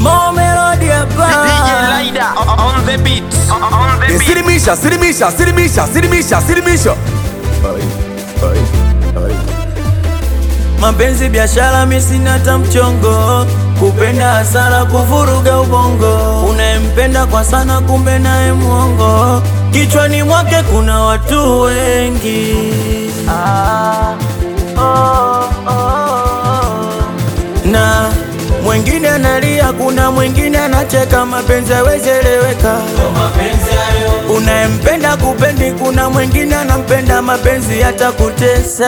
Mo Melody hapa. DJ Lida on the beat. On the beat. Silimisha, silimisha, silimisha, silimisha, silimisha. Mapenzi biashara, mi sina hata mchongo, kupenda hasara, kuvuruga ubongo. Unayempenda kwa sana, kumbe naye mwongo. Kichwani mwake kuna watu wengi ah, oh, oh. na mwingine analia, kuna mwingine anacheka. Mapenzi hawezeleweka, unayempenda kupendi, kuna mwingine anampenda. Mapenzi yatakutesa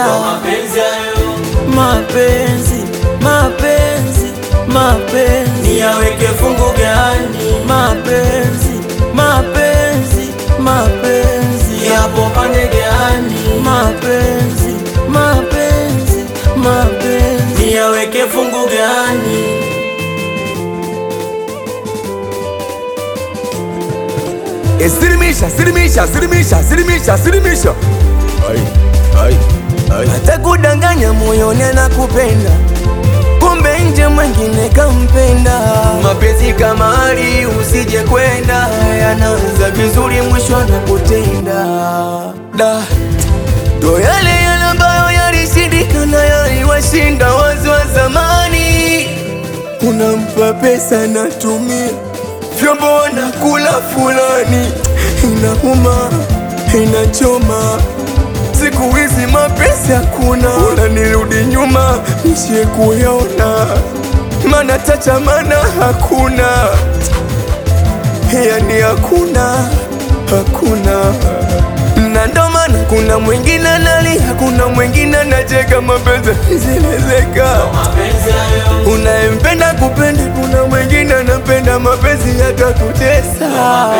mapenzi mapenzi mapenzi niyaweke fungu gani? Mapenzi mapenzi mapenzi yapo pande gani? Mapenzi mapenzi mapenzi niyaweke fungu gani? Eh, Silimisha, silimisha, silimisha, silimisha, silimisha. Ai, ai, ai. hata kudanganya moyoni anakupenda, kumbe nje mwengine kampenda. Mapenzi kama hali usije kwenda, yanaanza vizuri, mwisho anakutenda. Da, ndo yale yale ambayo yalishindikana, yaliwashinda wazi wa zamani. Unampa pesa natumia vyombo wanakula fulani, inauma inachoma Siku hizi mapenzi hakuna, unanirudi nyuma nishie kuyaona, mana tacha mana hakuna, yani hakuna hakuna, na ndo maana kuna mwingine analia, kuna mwingine anacheka, mapenzi zelezeka. Unayempenda kupenda, kuna mwingine anapenda, mapenzi yakakutesa.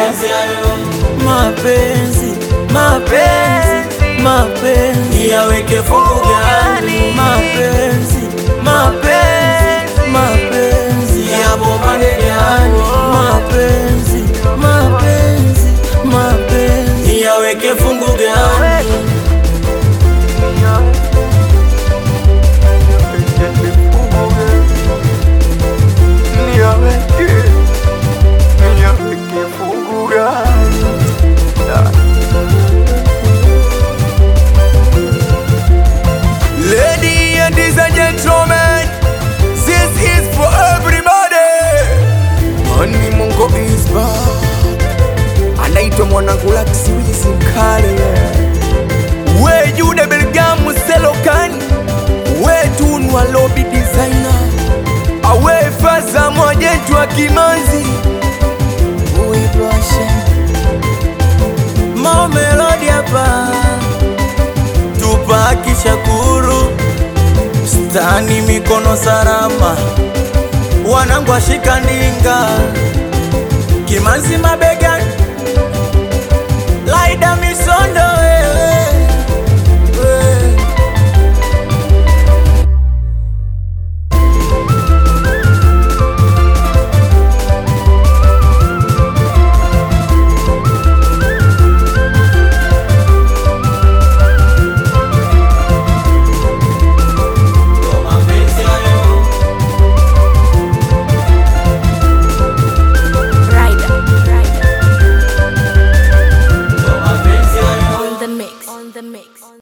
mapenzi mapenzi mapenzi yaweke fungu gani? Mapenzi mapenzi mapenzi yapo pande gani? Mapenzi mapenzi mapenzi yaweke fungu gani? Lady and gentlemen, this is for everybody. Mani Mungo is back. Anaitwa mwanangu Laksi Wizi Mkale. We Jude Belgamu Selokan. We Tunwa Lobby Designer. Awe Faza Mwajentu wa Kimanzi. We Basha. Mo Melody hapa, Tupac Shakur, stani mikono salama, wanangu ashika ndinga, Kimanzi mabega